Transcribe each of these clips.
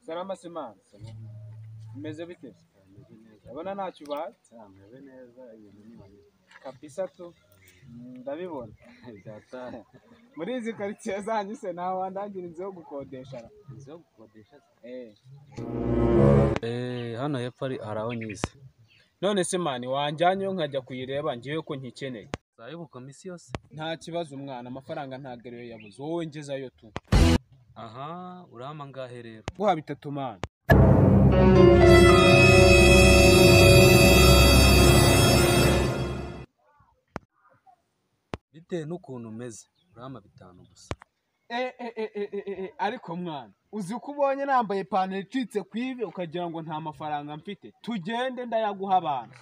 karama simanse umeze bite meze neza urabona ntacyo ubaye meze neza ibintu ni manini kabisa tu ndabibona data muri izi karitsiye zanyu se nta wandangira inzu yo gukodesha ra inzu yo gukodesha Eh. eh hano hepfo ari- hari aho nyize none se mani wanjyanyeyo nkajya kuyireba ngewe ko nkikeneye zayo ubukomisiyo se nta kibazo umwana amafaranga ntabwo ariyo yabuze wowe ngezayo tu aha urama ngahe rero guha bitatu mani bitewe n'ukuntu umeze urama bitanu gusa Eh, eh, eh, eh, eh, eh, eh, ariko mwana uzi ko ubonye nambaye ipantaro icitse ku ivi ukagira ngo nta mafaranga mfite tugende ndayaguha abantu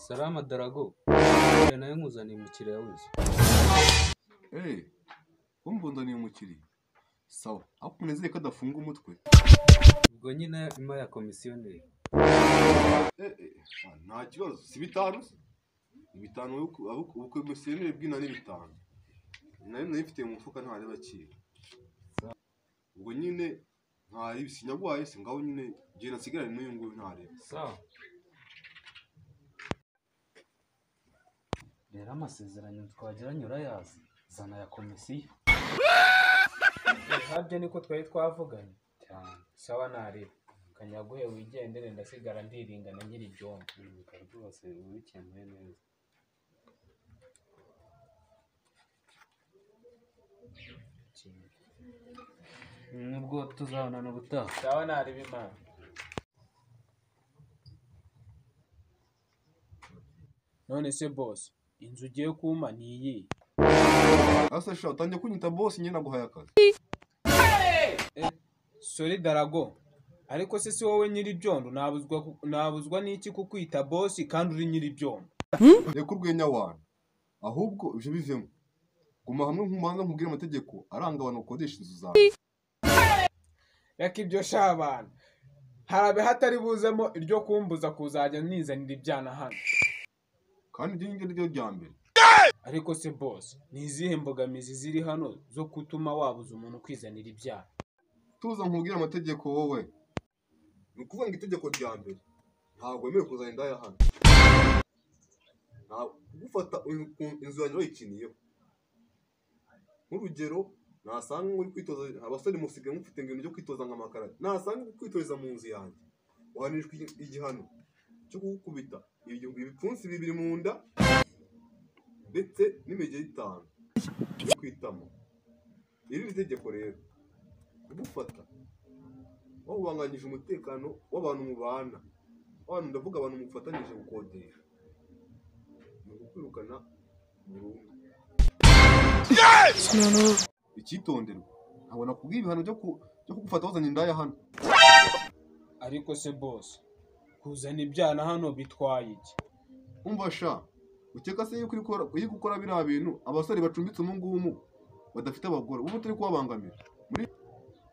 salama darago nayo nkuzaniye umukiriya w'inzu Hey, umva nzaniye umukiriya. Sawa, ariko unezere ko adafunga umutwe. ubwo nyine ima ya komisiyoneri Eh, eh, ah, nta kibazo, si bitanu se? Ni bitanu ubukomisiyoneri bw'ina ni bitanu. Nari nayifite mu mufuka nta n'abakiri. Ubwo nyine ntari sinyaguhaye se ngaho nyine njye nasigaranye n'uyu nguyu ntareba. sawa rero amasezerano twagiranye urayazi zana ya komisiyo ntabyo niko twari twavuganye cyane sawa nareba kanyaguhe wigendere ndasigara ndiringana nkiri ibyombo Ibuka rwose ubikemuye neza nubwo tuzabonana ubutaha sawa nareba imana none se boss inzu ugiye kumpa ni iyi Asa sha utangiye kunyita boss nyine naguhaye akazi. sori darago ariko se si wowe nyiri byondo nabuzwa ku- nabuzwa n'iki kukwita boss kandi uri nyiri byondo Reka urwenya wanyu. Ahubwo ibyo bivemo. Guma hamwe nk'umuhanga nkubwire amategeko aranga abantu bakodesha inzu zawe. reka ibyo shabana harabe hatari buzemo iryo kumbuza kuzajya nizanira ibyana hano kandi ibyo ngibyo ni ryo rya mbere ariko se boss ni izihe mbogamizi ziri hano zo gutuma wabuza umuntu kwizanira ibyana tuza nkubwire amategeko wowe ni ukuvuga ngo itegeko rya mbere ntabwo wemerewe kuzana indaya hano ntabwo gufata in- ku- inzu yanjye bayikiniyeho nk'urugero nasanga uri kwitoza abasore musigaye mufite ngo ibintu byo kwitoza nka makara nasanga uri kwitoreza mu nzu yanjye uhanishwa igi- igihano cyo kugukubita ibyo- ibipfunsi bibiri mu nda ndetse n'imigeri itanu yo kwitama iri ni itegeko rero kugufata wawubanganyije umutekano w'abantu mubana abantu ndavuga abantu mufatanyije gukodesha ni ukwirukana burundu icyitonderwa ntabwo nakubwiye ibihano byo ku- byo kugufata wazanye indaya hano ariko se boss kuzana ibyana hano bitwaye iki umva sha ukeka se yuko uri gukora- uri gukora biriya bintu abasore bacumbitse umu ngumu badafite abagore uba utari kubabangamira muri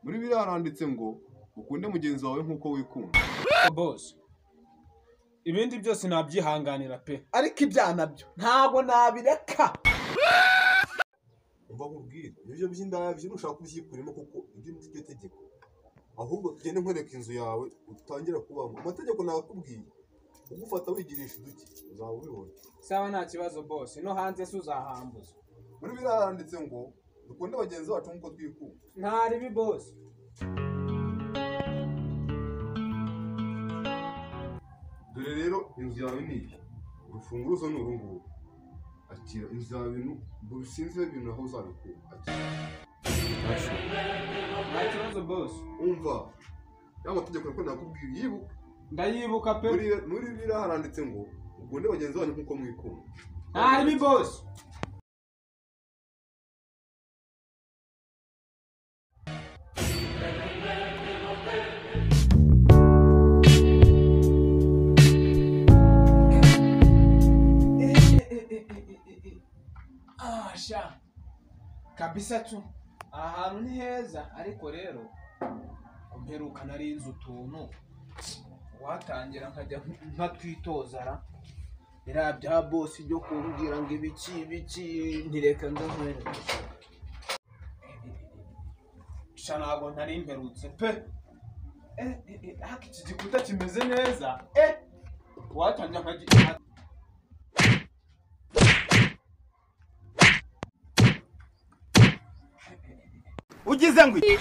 muri biriya haranditse ngo ukunde mugenzi wawe nk'uko wikunda Ariko boss ibindi byose nabyihanganira pe ariko ibyana byo ntabwo nabireka umva nkubwire ibyo by'indaya byo ntushaka kubyikurimo kuko ibyo ni byo tegeko ahubwo tugende nkwereka inzu yawe utangira kubamo amategeko nakubwiye ugufata wigirisha uduki uzaba ubibona sawa nta kibazo boss no hanze se uzahambuza muri biriya handitse ngo dukunde bagenzi bacu nk'uko twikunda nta ribi boss dore rero inzu yawe ni iyi urufunguzo ni uru nguru akira inzu ya bintu buri sinzi ibintu aho uzabikura akira nta kibazo bose umva ya mategeko niko nakubwiye yibuka ndayibuka pe muri muri biriya haranditse ngo ukunde bagenzi banyu nkuko mwikunda ntarimo bose Ah, sha kabisa tu ahantu ni heza ariko rero mperuka nari nzi utuntu watangira nkajya nkatwitoza ra biriya bya bosi byo kumbwira ngo ibiki ibiki ntireka ndahwera sha ntabwo ntari mperutse pe Eh, eh, eh, ariko iki gikuta kimeze neza eh watangira nkajya ugize ngo iki?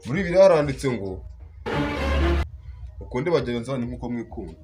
muri biriya haranditse ngo ukunde bagenzi banyu nkuko mwikunda